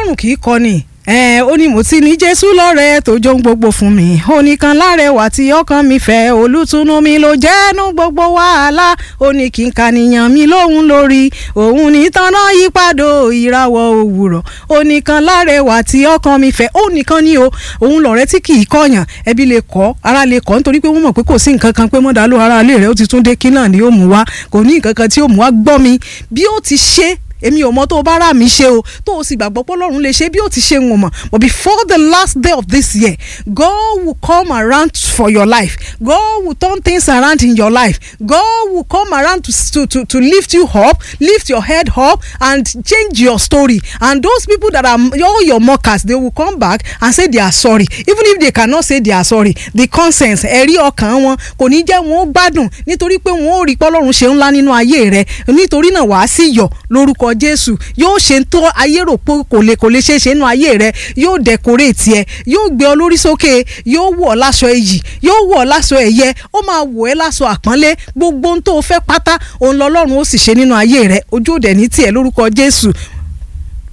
ọlọ́run kì í kọ́ni ẹ ó ní mo ti ní jésù lọ́rẹ́ tó jó ń gbogbo fún mi ó ní kan lárẹwà tí ọkàn mi fẹ́ olùtùnú mi ló jẹ́nu gbogbo wàhálà ó ní kí n kànìyàn mi lóhun lórí òun ní tanná yípadò ìràwọ̀ òwúrọ̀ ó ní kan lárẹwà tí ọkàn mi fẹ́ ó nìkan ní o òun lọ̀rẹ́ tí kì í kọ̀yàn ẹbí lè kọ́ ara lè kọ́ nítorí pé wọ́n mọ̀ pé kò sí nǹkan kan pé mọ́dàlú ara ilé rẹ̀ ó ti tún dé kí náà ni ó mú wá kò ní nǹkan kan tí ó mú wá gbọ́ mi bí ó ti ṣe èmi ò mọ tó o bá rà mí ṣe o tó o sì gbàgbọ́ pé ọlọ́run lè ṣe bí ó ti ṣe ń mọ̀ but before the last day of this year God will come around for your life God will turn things around in your life God will come around to, to, to, to lift you up lift your head up and change your story and those people that are all your mockers they will come back and say they are sorry even if they cannot say they are sorry the conscience ẹ̀rí ọkàn wọn kò ní jẹ́ wọn ó gbádùn nítorí pé wọn ò rí pé ọlọ́run ṣe ńlá nínú ayé rẹ nítorí náà wàá sì yọ̀ lórúkọ jésù yóò ṣe tó ayé rò pé kò lè kò lè ṣe é ṣe nínú ayé rẹ yóò dẹkọréètì ẹ yóò gbé ọ lórí sókè yóò wọ̀ ọ́ láṣọ èyí yóò wọ̀ ọ́ láṣọ ẹ̀yẹ ó máa wọ̀ ẹ́ láṣọ àpọ́nlé gbogbo ohun tó o fẹ́ pátá òun lọ́lọ́run ó sì ṣe nínú ayé rẹ ojú òde ní tiẹ̀ lórúkọ jésù